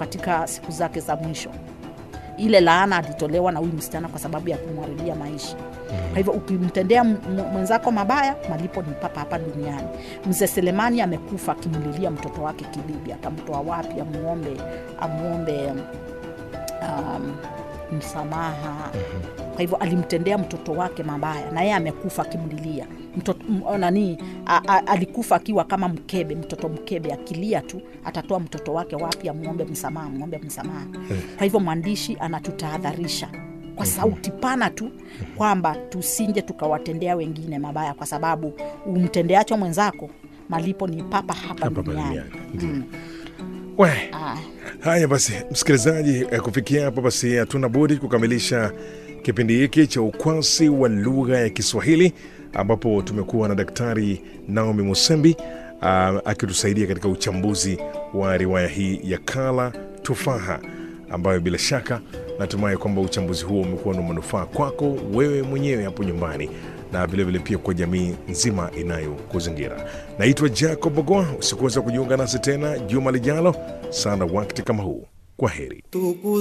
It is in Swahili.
katika siku zake za mwisho ile laana alitolewa na huyu msichana kwa sababu ya kumharibia maisha kwa hivyo ukimtendea m- m- mwenzako mabaya malipo ni papa hapa duniani mzee selemani amekufa akimlilia mtoto wake kibibi atamtoa wapi amuombe amuombe um, msamaha kwa hivyo alimtendea mtoto wake mabaya na yeye amekufa akimlilia mtoto m- nani a, a, alikufa akiwa kama mkebe mtoto mkebe akilia tu atatoa mtoto wake wapi amwombe msamaha amwombe msamaha kwa hivyo mwandishi anatutahadharisha kwa sauti pana tu kwamba tusinje tukawatendea wengine mabaya kwa sababu umtendeacho mwenzako malipo ni papa hapa Hapa duniani duniani, ndio. We, Ah. haya basi msikilizaji eh, kufikia hapo basi hatuna budi kukamilisha kipindi hiki cha ukwasi wa lugha ya kiswahili ambapo tumekuwa na daktari naomi musembi uh, akitusaidia katika uchambuzi wa riwaya hii ya kala tufaha ambayo bila shaka natumai kwamba uchambuzi huo umekuwa na manufaa kwako wewe mwenyewe hapo nyumbani na vilevile pia kwa jamii nzima inayokuzingira naitwa jacob bogoa usikuweza kujiunga nasi tena juma lijalo sana wakti kama huu kwa heri Tuku